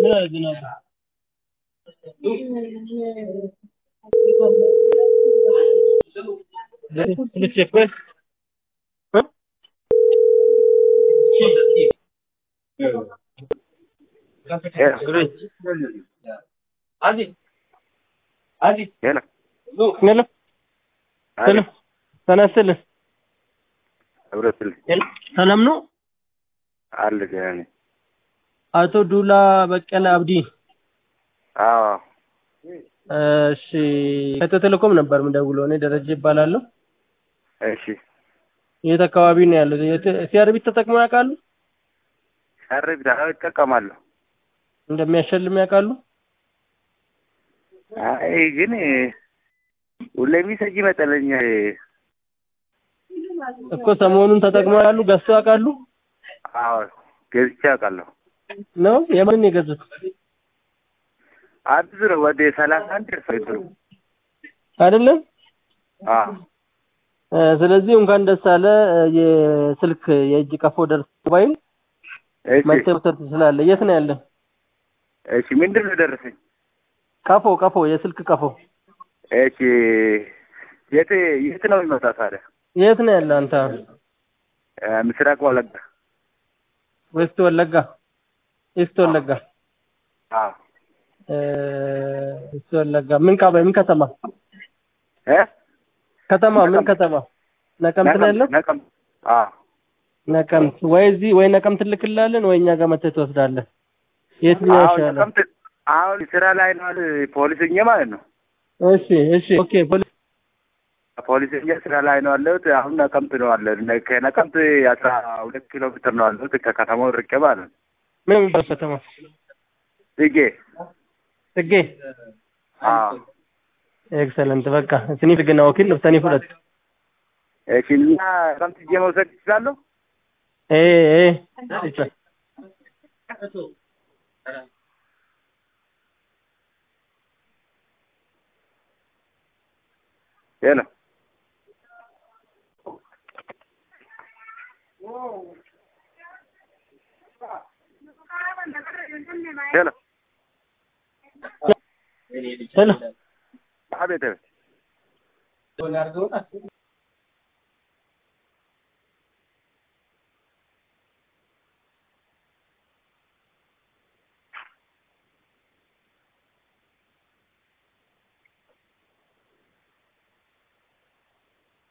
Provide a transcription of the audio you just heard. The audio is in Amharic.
ዝናብ ልቼክ ወይ ሄሎ ሄሎ ሄሎ ተነስልህ ህብረትል ሰላም ነው አለ ገና ነኝ። አቶ ዱላ በቀለ አብዲ አዎ እሺ ከኢትዮ ቴሌኮም ነበር የምደውለው እኔ ደረጀ ይባላለሁ እሺ የት አካባቢ ነው ያለው ሲአርቢት ተጠቅመው ያውቃሉ ሻርብ ዳው ይጠቀማለሁ። እንደሚያሸልም ያውቃሉ አይ ግን ሁሌ ሚሰጅ ይመጣልኛል። እኮ ሰሞኑን ተጠቅመው ያሉ ገዝተው ያውቃሉ አዎ ገዝቼ አውቃለሁ። ነው የማንን ነው የገዙት አብዙ ነው ወደ ሰላሳ አንድ ደርሷል። አይደለም አዎ እ ስለዚህ እንኳን ደስ አለ የስልክ የእጅ ቀፎ ደርስ ሞባይል እሺ መጥተህ መውሰድ ትችላለህ የት ነው ያለ እሺ ምንድን ነው ደረሰኝ? ቀፎ ቀፎ የስልክ ቀፎ እሺ የት የት ነው የሚመጣ ታዲያ? የት ነው ያለ አንተ እ ምስራቅ ወለጋ። ዌስት ወለጋ ኢስት ወለጋ አዎ እ ኢስት ወለጋ ምን ካባ ምን ከተማ እ ከተማ ምን ከተማ ነቀምት ነው ያለው ነቀምት አዎ ነቀምት ወይ እዚህ ወይ ነቀምት ልክላለን ወይ እኛ ጋር መተህ ትወስዳለህ የትኛው አሁን ይሻላል ነቀምት አሁን ስራ ላይ ነው አይደል? ፖሊስኛ ማለት ነው። እሺ እሺ ኦኬ ፖሊስ ፖሊስኛ ስራ ላይ ነው ያለሁት። አሁን ነቀምት ነው አለ ከነቀምት አስራ ሁለት ኪሎ ሜትር ነው ያለሁት ከከተማው ርቄ ማለት ነው። ምን የሚባል ከተማ ጽጌ ጽጌ አዎ ኤክሰለንት በቃ ስኒፍ ግና ወኪል ነው ሰኒፍ ሁለት እሺ እና ነቀምት ሄጄ መውሰድ ይችላለሁ? ኤ ኤ ይቻላል ሄሎ ሄሎ ሄሎ አቤት አቤት